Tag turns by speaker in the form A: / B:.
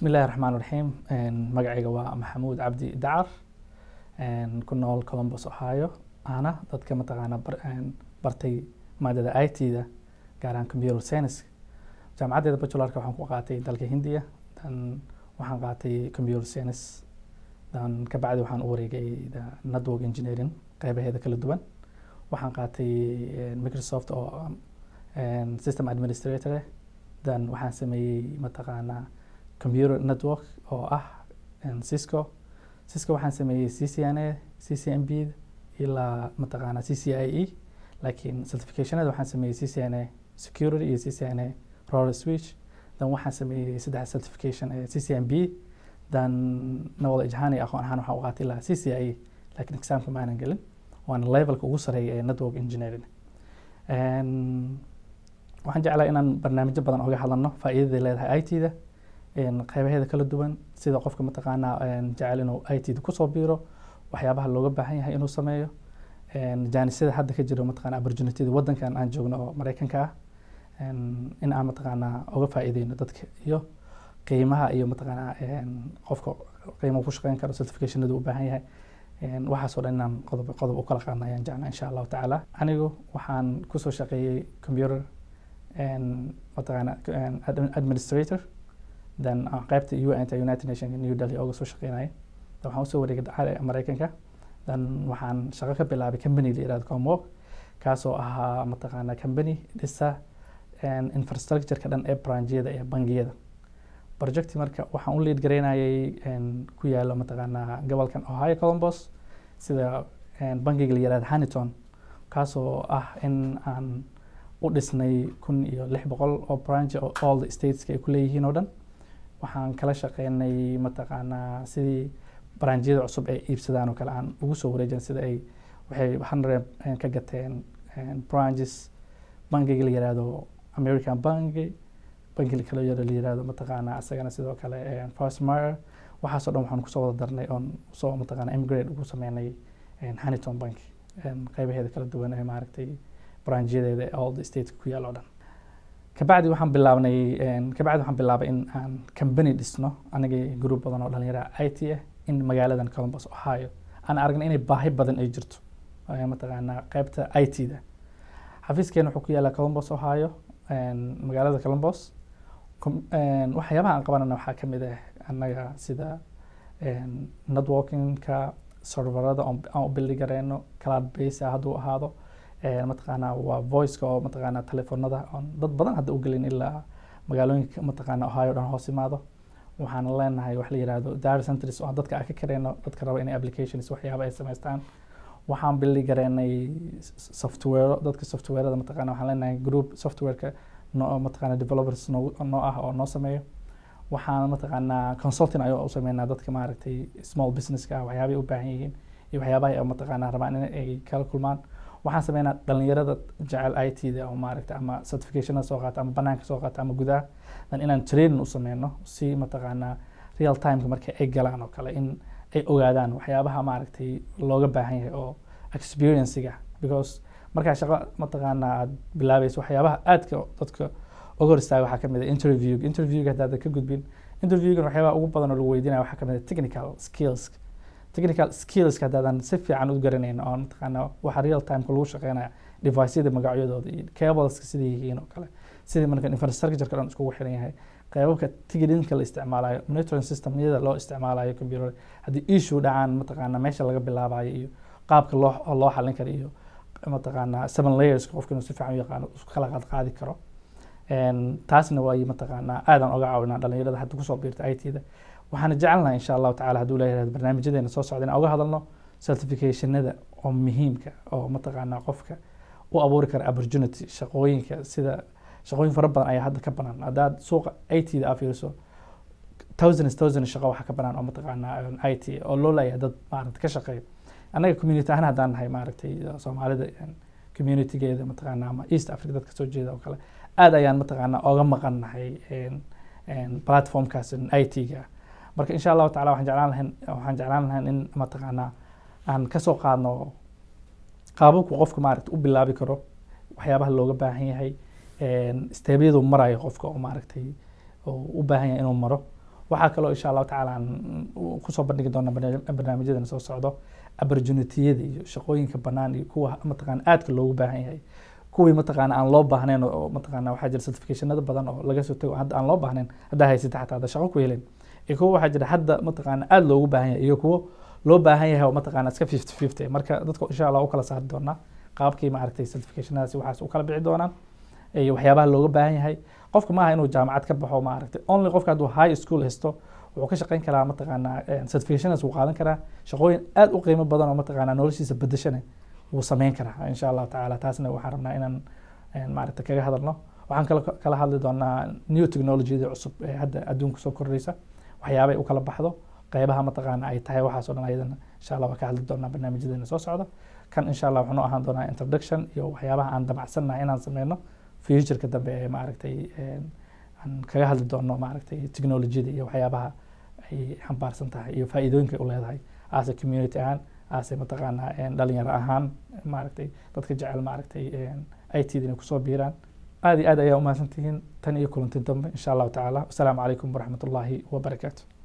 A: bismi illahi raxmaan raxiim magacayga waa maxamuud cabdi dacar ku nool columbus ohio ana dadka mataqaana bartay maadada i t da gaar ahaan computer science jaamacaddeeda bachularka waxaan ku qaatay dalka hindiya dan waxaan qaatay computer science dan kabacdi waxaan u wareegay network engineering qeybaheeda kala duwan waxaan qaatay microsoft oo system administrator dan waxaan sameeyey mataqaanaa computer network oo ah cisco cisco waxaan sameeyey c c n a c c m b ilaa mataqaanaa c c i e laakiin certificationada waxaan sameeyey c c n a security iyo c c n a roller switch dan waxaan sameeyey saddex certification ee c c m b dan knowledge ahaan iyo aqoon ahaan waxaan u qaatay ilaa c c i e laakiin examka ma aanan gelin waana levelka ugu sareeya ee network engineering waxaan jeclaa inaan barnaamijyo badan oga hadlano faa'iidaday leedahay i t da qeybaheeda kala duwan sida qofka mataqaanaa jecel inuu i t da kusoo biiro waxyaabaha looga baahan yahay inuu sameeyo jaanisyada hadda ka jiro mataqana opportunityda waddankan aan joogno oo mareykanka ah in aan mataqaanaa oga faa'iideyno dadka iyo qiimaha iyo mataqaanaa qofka qiimaha ku shaqeyn karo certificationada u baahan yahay waxaasoo dhan inaan qodob qodob u kala qaadna ayaan jeclaa insha allahu tacaala anigu waxaan kusoo shaqeeyey computer mataqaana administrator then qeybta un united nation new delhi ooga soo shaqeynaya then waxaan usoo wareegay mareykanka then waxaan shaqo ka bilaabay company la yirahdo comwork kaasoo ahaa mataqaana company dhisa infrastructure-ka dhan ee branjyada ee bangiyada projecti marka waxaan u lead garaynayay ku yaalo mataqaanaa gobolkan ohio columbus sida bangiga la yirahdo haniton kaasoo ah in aan u dhisnay kun iyo lix boqol oo branch oo all the stateska ay ku leeyihiin oo dhan waxaan kala shaqeynay mataqaanaa sidii branjyada cusub ay iibsadaan oo kale aan ugu soo wareejin sida ay waxay hundred ka gateen branches bangiga la yirahdo american banki banki kale yaro la yirahdo mataqaanaa isagana sidoo kale first mire waxaasoo dhan waxaan kusoo wada darnay oon soo mataqaana immigrate ugu sameynay haniton bank qeybaheeda kala duwan ee maaragtay branjyadeeda all the state ku yaal oo dhan kabacdi waxaan bilaabnay kabacdi waxaan bilaabay in aan company dhisno anigii group badan oo dhalinyara i t ah in magaaladan columbus ohio aan aragnay inay baahi badan ay jirto mataqaanaa qeybta i t da xafiiskeena wuxuu ku yaalaa columbus ohio magaalada columbus waxyaabaha aan qabanana waxaa ka mid ah annaga sida networkingka serverada aan u bildi gareyno cloud base ah hadduu ahaado mataqaanaa waa voiceka oo mataqaanaa telefoonada oon dad badan hadda u gelin ilaa magaalooyinka mataqaanaa ohio dhan hoos imaado waxaan leenahay wax la yirahdo data centers oo dadka aan ka kareyno dadka raba inay applications waxyaaba ay samaystaan waxaan bildi gareynay software dadka softwareda mataqaana waxaan leenahay group softwareka no mataqaana developers noo noo ah oo noo sameeyo waxaan mataqaanaa consulting ayuu u sameynaa dadka maaragtay small businesska ah waxyaabay u baahan yihiin iyo waxyaabaha ay mataqaanaa rabaan in ay kala kulmaan waxaan sameynaa dhalinyarada jecel i t da oo maaragtay ama certificationada soo qaata ama banaanka soo qaata ama gudaha dan inaan training u sameyno si mataqaanaa real timeka marka ay galaan oo kale in ay ogaadaan waxyaabaha maaragtay looga baahan yahay oo experienciga because markaa shaqo mataqaanaa aad bilaabayso waxyaabaha aadka dadka uga hor istaaga waxaa kamid ah interview interviewga haddaadan ka gudbin interviewgan waxyaabaha ugu badan oo lagu weydiinaya waxaa kamid ah technical skills technical skills haddaadan si fiican u garanayn oo mataqaanaa waxa real timeka lagu shaqeynaya deviceada magacyadooda iyo cableska siday yihiin oo kale sidii marka infrastructureka dhan iskugu xiran yahay qeybabka tigidinka la isticmaalayo monitoring systemyada loo isticmaalayo computer haddii issue dhacaan mataqaanaa meesha laga bilaabayo iyo qaabka loo loo xalin karo iyo mataqaanaa seven layers qofka inuu si fiican u yaqaano isku kala qaad qaadi karo taasna waa mataqaanaa aadaan oga caawinaa dhalinyarada hadda kusoo biirta i t da waxaana jecelnaha insha allahu tacala hadduu leeyahay barnaamijyadeena soo socda inaan oga hadalno certificationada oo muhiimka oo mataqaanaa qofka u abuuri kara opportunity shaqooyinka sida shaqooyin fara badan ayaa hadda ka banaan haddaad suuqa i t da aa fiiriso thousands thousands shaqo waxaa ka banaan oo mataqaanaa i t oo loo leeyahay dad maaragta ka shaqeeya annaga community ahaan haddaan nahay maaragtay soomaalida communitygeeda mataqaanaa ama east africa dadka soo jeeda oo kale aad ayaan mataqaanaa oga maqan nahay platformkaas i t ga marka insha allahu tacala waxaan jeclaan lahayn waxaan jeclaan lahayn in mataqaanaa aan kasoo qaadno qaababku qofka maaragta u bilaabi karo waxyaabaha looga baahan yahay steebyadu marayo qofka oo maaragtay oo u baahan yahay inuu maro waxaa kaloo insha allahu tacaala aan kusoo bandhigi doona barnaamijyadan soo socdo opportunitiyada iyo shaqooyinka banaan iyo kuwa mataqaana aadka loogu baahan yahay kuwii mataqaana aan loo baahnayn oo mataqaana waxaa jira certificationada badan oo laga soo tago hadda aan loo baahnayn haddaa haysata xataa hadda shaqo ku helin iyo kuwa waxaa jira hadda mataqaana aada loogu baahan yahay iyo kuwo loo baahan yahay oo mataqaana iska fifty fifty marka dadka insha allah u kala saari doonaa qaabkii maaragtay certificationadaasi waxaas u kala bici doonaan iyo waxyaabaha looga baahan yahay qofka maaha inuu jaamacad ka baxo maaragtay only qofka hadduu high school haysto wuxuu ka shaqeyn karaa mataqaana certificationas wuu qaadan karaa shaqooyin aad u qiimo badan oo mataqaana noloshiisa bedeshana wuu sameyn karaa insha allahu tacaala taasna waxaan rabnaa inaan maaragta kaga hadalno waxaan kala kala hadli doonaa new technologyada cusub ee hadda adduunka soo kordhaysa waxyaabay u kala baxdo qeybaha mataqaana ay tahay waxaas oo dhan ayadana insha allah waan ka hadli doonaa barnaamijyadeena soo socda kan insha allah wuxuu ahaan doonaa introduction iyo waxyaabaha aan damacsannahay inaan sameyno futureka dambe ee maaragtay aan kaga hadli doono maaragtay technologyada iyo waxyaabaha ay xambaarsan tahay iyo faa'iidooyinka u leedahay ase community ahaan ase mataqaana dhalinyaro ahaan maaragtay dadka jecel maaragtay it da inay kusoo biiraan aad iyo aad ayaa umahadsantihiin tan iyo kulanti dambe insha allahu tacaala wasalaamu calaykum waraxmat ullaahi wabarakaatu